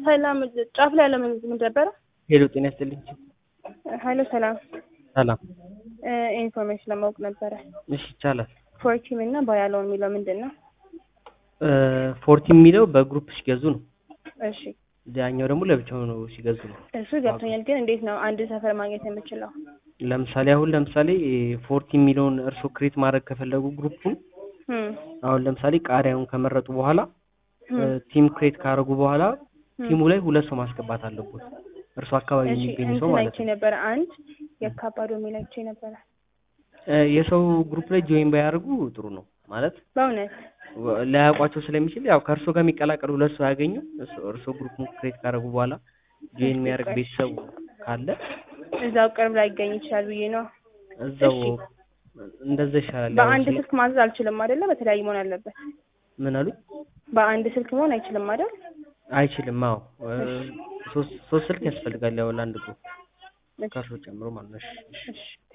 ሰላም ጫፍ ላይ ያለ ምን ምን ነበረ? ሄሎ ጤና ይስጥልኝ። ሀይሎ ሰላም ሰላም። ኢንፎርሜሽን ለማወቅ ነበረ። እሺ ይቻላል። ፎርቲም እና ባያለውን የሚለው ምንድን ነው? ፎርቲ የሚለው በግሩፕ ሲገዙ ነው። እሺ ያኛው ደግሞ ለብቻው ነው ሲገዙ ነው። እሱ ገብቶኛል። ግን እንዴት ነው አንድ ሰፈር ማግኘት የምችለው? ለምሳሌ አሁን ለምሳሌ ፎርቲ የሚለውን እርሶ ክሬት ማድረግ ከፈለጉ ግሩፑን እም፣ አሁን ለምሳሌ ቃሪያውን ከመረጡ በኋላ እም፣ ቲም ክሬት ካደረጉ በኋላ እም። ቲሙ ላይ ሁለት ሰው ማስገባት አለበት። እርሶ አካባቢ እሺ የሚገኝ ሰው እንትን ማለት አይቼ ነው። ነበረ። አንድ የካባዶ የሚል አይቼ ነበረ። እ የሰው ግሩፕ ላይ ጆይን ባያደርጉ ጥሩ ነው ማለት በእውነት ወ- ላያውቋቸው ስለሚችል ያው ከእርሶ ጋር የሚቀላቀሉ ሁለት ሰው ያገኙ እርሶ ግሩፕን ክሬት ካደረጉ በኋላ ጆይን የሚያደርግ ቤተሰብ ካለ እዛው ቅርብ ላይ ይገኝ ይችላል ብዬ ነው። እዛው እሺ። እንደዛ ይሻላል። ያው በአንድ ስለ- ስልክ ማዘዝ አልችልም አይደለ? በተለያዩ መሆን አለበት። ምን አሉ? በአንድ ስልክ መሆን አይችልም አይደል? አይችልም። አዎ እ፣ ሶስት ሶስት ስልክ ያስፈልጋል ያው ለአንድ ግሩፕ ከእርሶ ጨምሮ ማለት ነው። እሺ፣ እሺ። እሺ